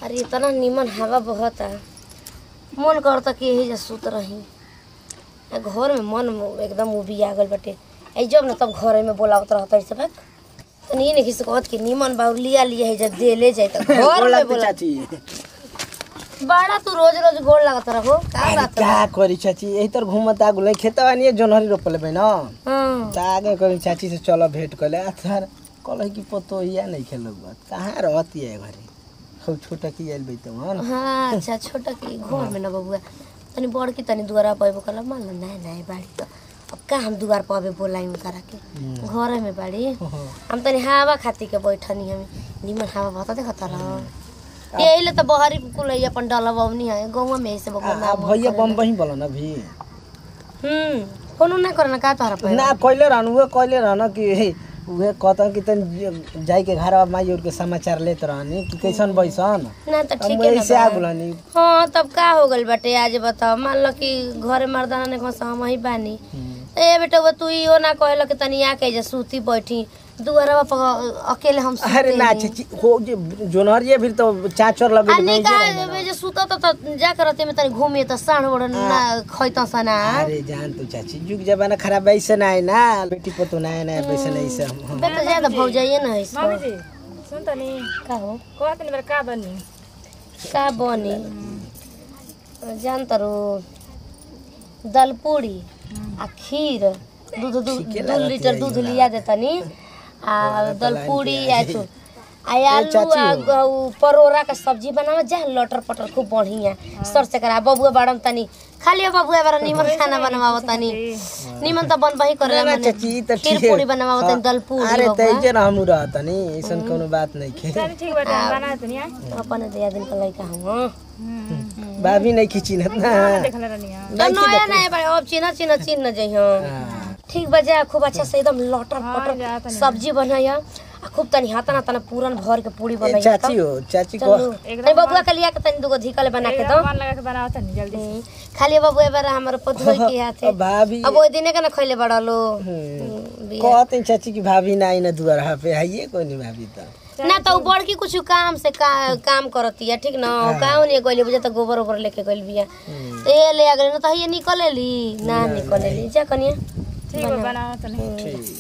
अरे इतना निमन हवा बहता मन करता कि यही जा सुत रही आ घर में मन एकदम उबी आ गल बाटे आई जब न तब घर में बोलावत रहता है सब तनी ये नहीं कहत कि निमन बाबू लिया लिया है जब दे ले जाए तो घर गोड़ में लागते बोला चाची बड़ा तू रोज रोज गोड़ लागत रहो का अरे बात क्या करी चाची यही तर घूमत आ गुले खेतवा नहीं जोनहरी रोपले बे ना हाँ त आगे करी चाची से चलो भेंट कर ले सर कल की पतो या नहीं खेलो बात कहाँ रहती है घरे खूब छोटा की आइल बैते मन हाँ अच्छा छोटा की घर में न बबुआ तनी बड़ की तनी दुआरा पे कहला मान लो नया नया बाड़ी तो अब का हम दुआर पर अबे बोलाई करा के घर में बाड़ी हम तनी हवा खाती के बैठनी हम निमन हवा बता देखत रह यही ले तो बहरी कुल है अपन डला बवनी है गाँव में ऐसे बबुआ आ भैया बम्बई बोलन अभी हम्म फोन ना करना का तोहरा पे ना कइले रहन उहे कइले रहन कि हे, उहे कहता कि तन जाई के घर माई और के समाचार लेत रहनी कि कैसन बैसन ना तो ठीक हम है ऐसे ना आ बा। गुलानी हाँ तब का हो गल बाटे आज बताओ मान लो कि घरे मर्दाना ने कहा हम ही बानी तो ए बेटा वो तू इहो ना कहल कि तनी आके जे सूती बैठी दुआरा पर अकेले हम सूते अरे ना नहीं। चाची हो जे जोनहरिए फिर तो चाचर लगे आ नहीं का जे सूता तो तो जा करते में तनी घूमे तो साढ़ बड़ ना खैता सना अरे जान तो चाची जुग जमाना खराब वैसे ना है ना बेटी पतो ना है ना वैसे नहीं से हम हम- बेटा ज्यादा भौ जाइए ना इसको मामी जी सुन तनी का हो कहत नहीं का बनी का बनी जान तरो दल पूरी आ खीर दूध दूध ठीके दू लागत लीटर है दूध ये लिया देतनी आ दल पूरी आ छु आ आलू चाची आ हो। ग- परोरा का सब्जी बनावा जा लटर पटर खूब बढ़िया सर से करा बबुआ बाड़म तनी खाली बबुआ बारा निमन खाना बनवाव तनी निमन त बनबही करे ना चाची ई तो खीर ठीक है। पूरी बनवाव तनी दल पूरी अरे बबुआ। तैजे ना हम रहत नहीं ऐसन कोनो बात नहीं खे चल ठीक बाटे बना तनी आ अपन दिया दिन का लइका हम भाभी नहीं खिचिनत ना देखले रहनी आ तो नया नया बारे अब चिन्ह चिन्ह चिन्ह जइहो हाँ। ठीक बजा खूब अच्छा से एकदम लटर जा पटर तनी। सब्जी बनाया आ खूब तनी हाथा ना तना पूरन भर के पूरी ए, बनाया चाची हो चाची को चलो तनी बबुआ के लिया के तनी दुगो धिकले बना के दो मन लगा के बनाओ तनी जल्दी से हम्म, खाली बबुआ बारा हमर पतोय के हाथे अब भाभी अब ओइ दिने के ना खइले बड़ा लो हम्म। कहते चाची की भाभी ना आई ना दुआरा पे है कोई नहीं भाभी तो ना तो उ बड़की कुछ काम से का, काम करती है ठीक ना गाँव नहीं गइले बुझे तो गोबर ओबर लेके गइल बिया तो ये ले आ गइल ना तो ये निकले ली ना निकले ली जा कनिया ठीक बा बनाओ तनी ठीक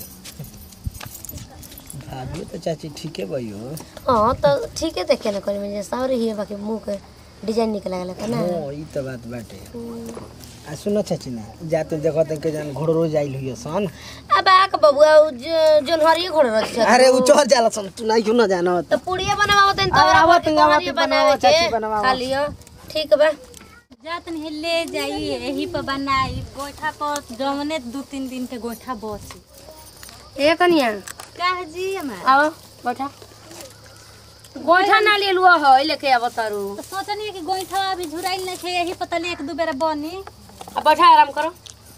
भाभी तो चाची ठीक है भाई हो हाँ तो ठीक है देखे ना करी में सावरे ही है बाकी मुंह के डिजाइन निकल गया ना हाँ ई तो बात बाटे आ सुनो चाची ना जाते देखो तक के जान घोड़ रोज आइल हुई सन अब आक बबुआ उ ज- जोन हरिये घोड़ रख छ अरे उ चढ़ जाला सन तू नहीं क्यों ना जानो तो पुड़िया बनावा तन तो अरे आवत आवत नहीं, आवत हरिये नहीं, बनावे बनावा, चाची के बनावा। खाली ठीक बा जात नहीं ले जाई यही पर बनाई गोइठा पर जमने दू तीन दिन के गोइठा बसी ए कनिया का जी हमार आओ बैठा गोइठा ना ले लुआ है लेके आव तारू तो सोचनी कि गोइठा अभी झुराइल नहीं थे यही पता ले एक दू बेरा बनी अब बैठा आराम करो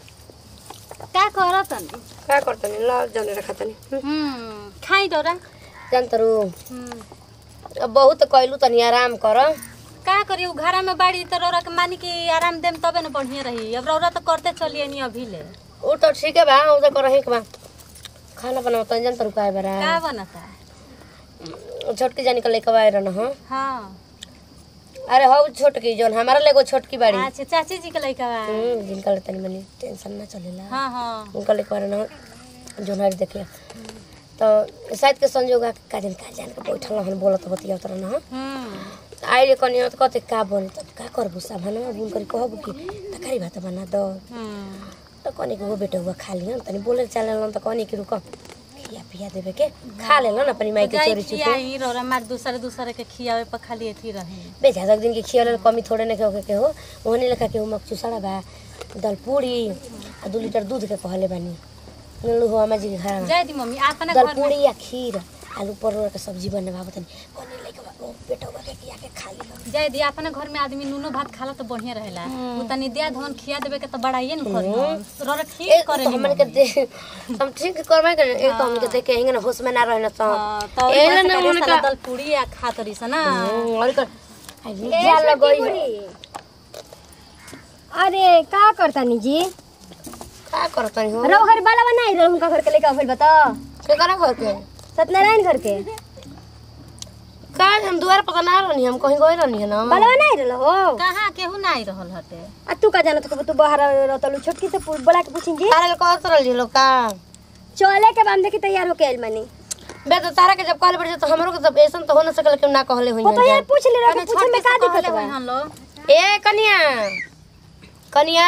का करत तनी का करतनी ल जने रखतनी हम्म खाई डोरा जान तारू हम्म अब बहुत कइलू तनी आराम कर का करी उ घरा में बाड़ी तो रौरा के मानी कि आराम देम तबे न बढ़िया रही अब रौरा तो करते चलिए नहीं अभी ले उ तो ठीक है बा उ तो करही के बा खाना बनाओ तनी जान तारू का बरा का बनता छोटकी जानी का लेके आए रहना हाँ हाँ अरे हो छोटकी जोन हमारा लेगो छोटकी बाड़ी अच्छा चाची जी के लइका बा हम्म, जिनका ले तनी मनी टेंशन ना चलेला हाँ हाँ उनका लेके आए रहना जोन हरी देखिए तो शायद के संजोग आके का जन का जान के बैठल हन बोलत बतिया उतर ना हम्म आइले कनी तो कहते का बने तब का करबू सामान बुन करी कहबू कि तकारी भात बना दो हम्म तो कनी के वो बेटा हुआ खा लिया तनी बोले चले तो कनी के रुक खिया पिया देवे के खा ले ना अपनी माई के जाई चोरी चुपे खियाई रौरा मार दूसरे दूसरे के खियावे पर खाली एथी रहे बेचा तक दिन के खियाले कमी थोड़े नहीं के के हो ओहने लेखा के हो मकचू सड़ा बा दाल पूरी आ दू लीटर दूध के कहले बानी नलू हो अम्मा जी के घर में जाय दी मम्मी अपना दाल घर में पूरी या खीर आलू परोर के सब्जी बनवा बतानी कनी लेके बा ओ बेटा हुआ के किया के खा ली जाय दी अपना घर में आदमी नूनो भात खाला तो बढ़िया रहेला उ तनी दिया धन खिया देबे के तो बढ़ाइए न करी रौरा ठीक एक करे तो हमन के दे हम ठीक करबे करे एक तो हमन के देख के हिंग ना होश में ना रहना तो हाँ, तो एले एले ना ना उनका दल पूरी आ खा तरी स ना और कर जा लगई अरे का करतानी जी का करतनी हो रहो घर बाला बनाई रहो उनका घर के लेके अफल बता के करा घर के सत्यनारायण घर के का हम दुआर पर ना रहनी हम कहीं गए रहनी है ना बलवा नहीं रहल हो कहाँ केहू नहीं रहल हटे आ तू का जानत हो तू बाहर रहतलू छोटकी से पू- बोला के पूछी जी तारा कह तरल जी लोग का चले के बाम देखी तैयार होके आइल मानी बे तो तारा के जब कहले पड़े तो हमरो के जब ऐसन तो हो ना सकल कि ना कहले हुई वो तो यार पूछ ले रहा पूछे में का दिक्कत बा हम लोग ए कनिया कनिया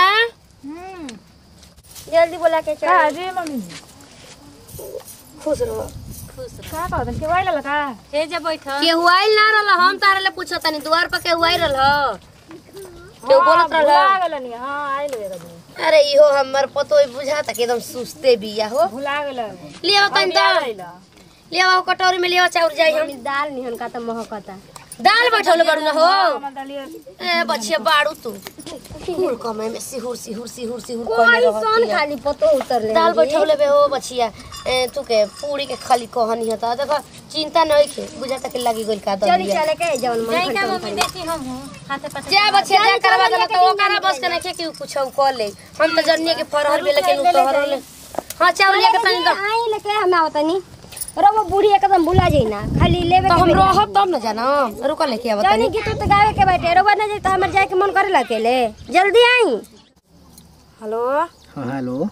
जल्दी बोला के चल का जी मम्मी खुश रहो का कहत के वाइल का हे जे बैठ के हुआइल ना रहल हम तारा ले पूछत तनी द्वार पर के हुआइल रहल के बोलत रहल भुला गेल नी हां आइल वे कभी अरे इहो हमर पतो बुझाता कि एकदम सुस्ते बिया हो भुला गेल लियो तनी तो लियो कटोरी में लियो चाउर जाई हम दाल निहन का त महकता दाल बैठौले बड़ू ना हो हमर दलिया ए बच्चे बाड़ू तू कुल कमे में सिहुर सिहुर सिहुर सिहुर कोई कइले सोन रहती खाली पतो उतर ले दाल बैठौले बे हो बचिया ए तू के पूरी के खाली कहनी हता देखो चिंता नहीं के बुझाता कि लगी गइल का चली दलिया चले के जवन मन जाई का करता मम्मी देखी हम हूं हाथे पाथे जा बच्चे जा करवा देला तो ओकरा बस के नहीं कि कुछ क ले हम तो जन्नी के फरहर बेले के नु तोहर ले हां चाउर लेके तनी दो आई लेके हम आवतनी रबो बूढ़ी एकदम भुला जाई ना खाली लेवे तो के हम बेरा। रहब तब न जाना रुका लेके आवत जानी तनी कि तू तो गावे के बैठे रबो ना जाई तो हमर जाए के मन करे अकेले जल्दी आई हेलो हाँ हेलो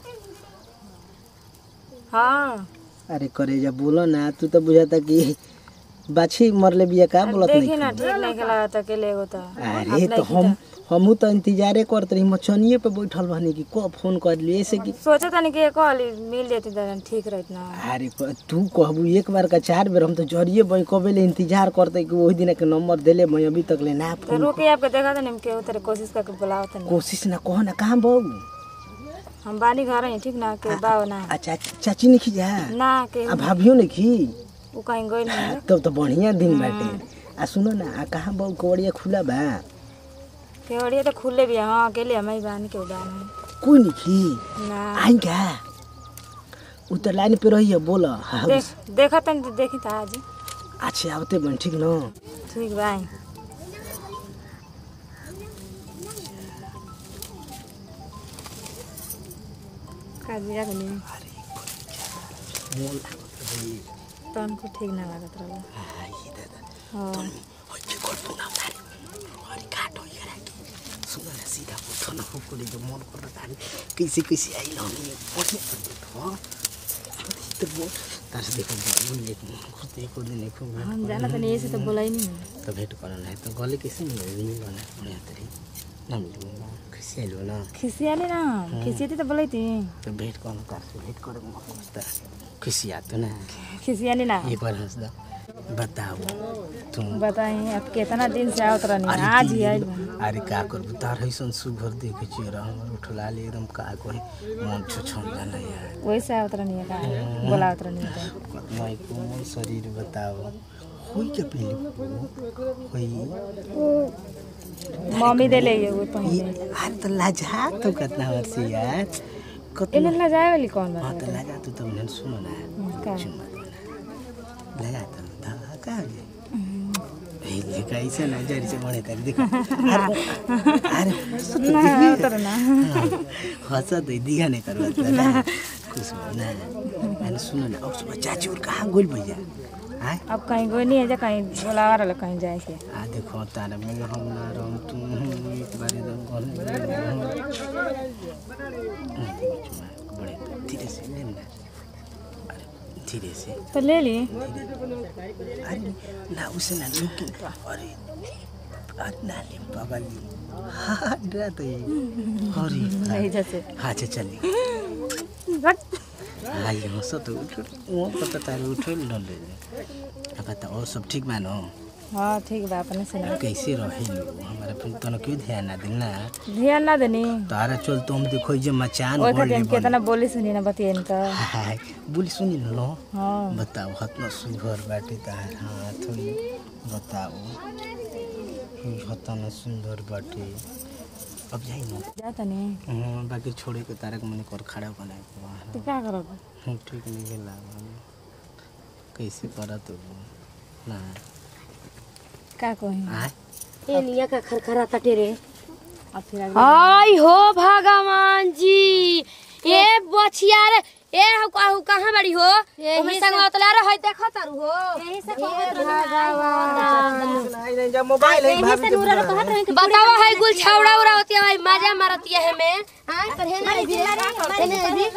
हां अरे करेजा बोलो ना तू तो बुझाता कि बाछी मरले बिया का बोलत देखी नहीं ना ठीक नहीं खेला त के ले होता अरे तो हम हमू तो इंतजारे करत रही मचनिए पे बैठल बहनी कि को फोन कर लिए ऐसे कि सोचे तनी के कहली मिल जेती त ठीक रहत ना अरे प- तू कहबू एक बार का चार बेर हम तो जरिए बई कबे ले इंतजार करते कि वही दिन के नंबर देले मैं अभी तक ले ना तो फोन रुके आपके देखा तनी के उतरे कोशिश करके बुलाओ तनी कोशिश ना कहो ना कहाँ बाबू हम बानी घर हैं ठीक ना के बाव ना आ चाची चाची नहीं खी जा ना के आ भाभियो नहीं खी उ कहीं गइल नहीं तब तो बढ़िया दिन बाटे आ सुनो ना आ कहाँ बाबू कवड़िया खुला बा केवड़िया तो खुले भी है, हाँ अकेले हम ही बानी के बानी कोई नहीं खी ना आई क्या उ तो लाइन पे रही है बोला हाँ देख देखा तनी तो देखी था आज अच्छा आवते बन ठीक न ठीक बाई का दिया के नहीं तन को ठीक ना लागत रहा हाँ कैसे कैसे आई ना बढ़िया तार से देखो बोल एक खुद एक और दिन एक हम जाना तनी ऐसे तो बोला ही नहीं तो भेंट करना है तो गले कैसे मिले मिलो ना बढ़िया तरी ना मिलो ना कैसे आइलो ना खिसियाले ना खिसियाती तो बोलाई थी तो भेंट करना तार से भेंट करे मस्त खुशी आतो ना खिसियाली ना एक बार हंस दो बताओ तुम बताई अब कितना दिन से आवत रहनी अरे आज ही की- आइल अरे का करबू तार ऐसन सुघर देखे चेहरा हमर उठला ले एकदम का कोई मन छो छम जाला यार वैसे आवत रहनी है का बोलावत रहनी है तो कतना कोमल शरीर बताओ होई के पहले होई मम्मी दे ले ये वो ये पहले अरे तो लाजा तो कितना वर्ष यार कतना इन्हें ला जाए वाली कौन हाँ बात तो लाजा तू तो उन्हें सुनो ना का चुम्मा दो ना लाजा तो धागा का है ए देखा ऐसे ना जरी से बने तारी देखा अरे अरे सुत ना उतर ना हंसा तो दिया नहीं करवा ना खुश हो ना मैंने सुनो ना और सुबह चाची और कहाँ गोल भैया आए अब कहीं कोई नहीं है जो कहीं बोला रहा कहीं जाए के आ देखो तारा में हम ना रहूं तुम एक बार एकदम कौन बड़े धीरे से ले ना अरे धीरे से तो ले ली अरे ना उसे ना लेकिन अरे आज ना ले बाबा ले हाँ डरा तो ये अरे नहीं जैसे हाँ अच्छा चलिए हाँ ये हो सब तो उठ वो पता तारे उठो ले ले अब बता और सब ठीक मानो हाँ ठीक बा अपने से ना कैसे रहे लोग हमारा फिर तनो क्यों ध्यान ना देना ध्यान ना देनी तारा चल तुम देखो जे मचान ओए बोल खातिर हम कितना बोली सुनी ना बतिए तो हाय बोली सुनी न लो हाँ बताओ हतना सुघर बाटे तार हाथ हुई बताओ हतना सुंदर बाटे अब जाई ना जाता नहीं हाँ, बाकी छोड़े के तारक मने कर खड़ा बनाए के वहाँ तो क्या करोगे हम ठीक नहीं के लागल कैसे करत हो ना क्या कहीं आय ए निया का खरखरा तटे रे अब फिर आगे आई हो भगवान जी ए बछिया रे ए हो कहू कहाँ बड़ी हो यही ओमे से- संग अतला रह देखो तारू हो यही से कहत रहनी नहीं नहीं जब मोबाइल है यही भाभी से के नूरा दूर कहत रही कि बतावा है गुल छौड़ा उड़ा होती है भाई मजा मारती है हमें हां पर है ना भी है भी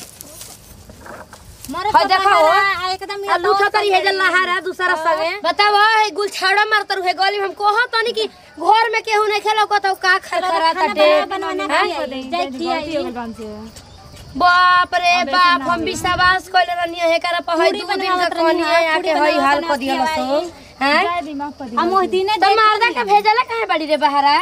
मरे है देखो हो आ एकदम आ लूठा तरी है जल्ला हारा दूसरा संगे बतावा है गुल छौड़ा मारत रहे गली में हम कोहा तनी कि घर में केहू नहीं खेलो कहतो का खरखरा खाना ताटे बना बना खियाई जाई खियाई बाप रे बाप हम विश्वास कइले रहनी है करा पहै दू दिन का कनी है आके हई हाल क दिया सो हैं हम ओह दिने तो मारदा के भेजला काहे बड़ी रे बहारा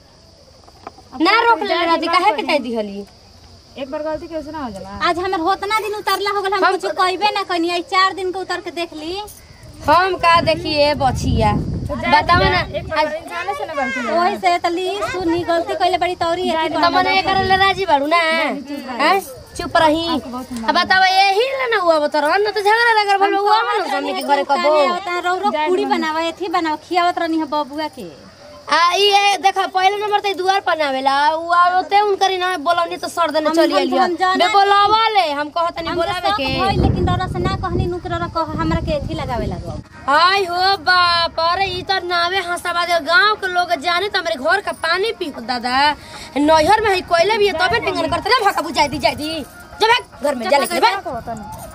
ना रोक ले राती काहे के कह दिहली एक बार गलती कैसे ना हो जाला आज हमर होतना दिन उतरला हो गेल हम कुछ कहबे ना कनी आई चार दिन के उतर के देख ली हम का देखिए बछिया बताओ ना एक बार इंसाने से ना गलती ओही से तली सुनी गलती कइले बड़ी तौरी है तो मने एकर ले राजी बाड़ू ना हैं चुप रही अब बताओ यही ले ना हुआ बतर न तो झगड़ा लगर भल हुआ मन हमने के घरे कबो रो रो पूरी बनावा एथी बनावा खियावत रहनी है बबुआ के आ ये देखा पहले नंबर ते दुआर पर नावेला उ आवते उनकरी ना बोलौनी तो सर देने चली हम- आलिया हम जाना- बे बोलावा ले हम कहत नहीं हम बोलावे के भई लेकिन डरा से ना कहनी नुकरा कह हमरा के एथी लगावे लगो हाय हो बाप अरे ई तो नावे हंसाबाद गांव के लोग जाने तो हमारे घर का पानी पी हो दादा नैहर में है कोयले भी है तबे टेंगन करते ना भाका बुझाई दी जाई दी जब घर में जा लेके बे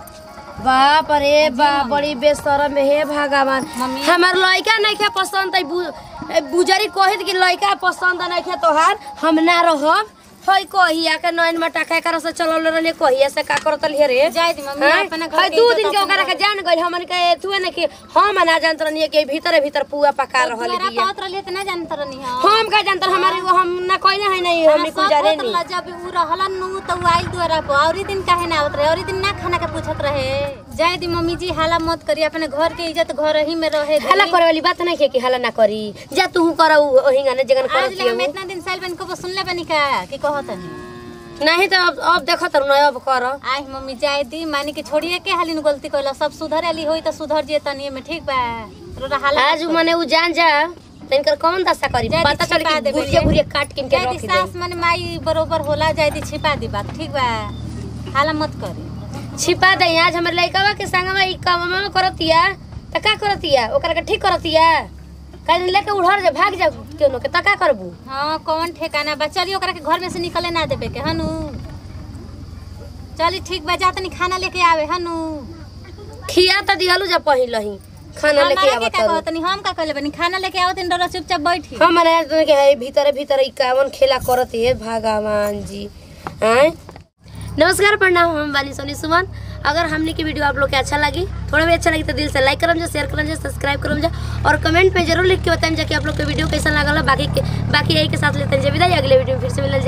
बाप रे बाप बड़ी बेशरम हे भगवान हमार लड़का नहीं खे पसंद है बु- ए, बुजरी कहित कि लड़का पसंद नहीं खे तोहार हम ना रहब हई कहिया के नैन में टाका कर से चलल रहले कहिया से का करत लिए रे जाय दी मम्मी हैं? अपना घर हई के दू इज्जत दिन के अपन ओकरा के जान गइल हमन के तुए ने कि हम ना जानत रहनी कि भीतरे भीतर पुआ पका रहल तोरा बिया पावत रहले त ना जानत रहनी है हम का जानत हमारे वो हम ना कहले है नहीं हम कुछ जाने नहीं जब उ रहलन नु त उ आइल दुआरा पर औरी दिन काहे ना आवत रहे औरी दिन ना खाना के पूछत रहे जाय दी मम्मी जी हाला मत करी अपने घर के इज्जत घर ही में रहे दी। हल्ला करे वाली बात नहीं है कि हल्ला ना करी जा तू कर ओहिंगा ने जगन आज करत ले हम है इतना दिन साल बन को सुनले बनी का कि कहत नहीं नहीं तो अब अब देखत रहू ना अब कर आई मम्मी जाय दी मानी के छोड़िए के हालिन गलती कइला सब सुधर आली होई त सुधर जे तनी में ठीक बा रोरा हाला आज मने उ जान जा तनकर कौन दशा करी जाय दी पता चल छिपा कि देबे गुरिया जे। गुरिया काट किन के जाय दी रख दे सास मन माई बरोबर होला जाय दी छिपा दी बात ठीक बा हाला मत करी छिपा दे आज हमर लइकावा के संगवा ई कामवा करतिया त का करतिया ओकरा के ठीक करतिया काहे लेके उड़हर जा भाग जा केनो के त का करबू हाँ कौन ठेकाना बा चलिए ओकरा के घर में से निकले ना देबे के हनु चली ठीक बा जा तनी खाना लेके आवे हनु खिया त दिहलु जा पहिलही खाना लेके हमारा के आवत का कहतनी हम का कहले बनी खाना लेके आवत इन डरा चुपचाप बैठी हमारे के है भीतर भीतर ई कावन खेला करत है भगवान जी हैं नमस्कार प्रणाम हम वाली सोनी सुमन अगर हमने की वीडियो आप लोग के अच्छा लगी थोड़ा भी अच्छा लगी तो दिल से लाइक करम जा शेयर करम जा सब्सक्राइब करम जा और कमेंट में जरूर लिख के बताएं जा कि आप लोग के वीडियो कैसा लगल बाकी के बाकी यही के साथ लेते हैं जा विदाई अगले वीडियो में फिर से मिलल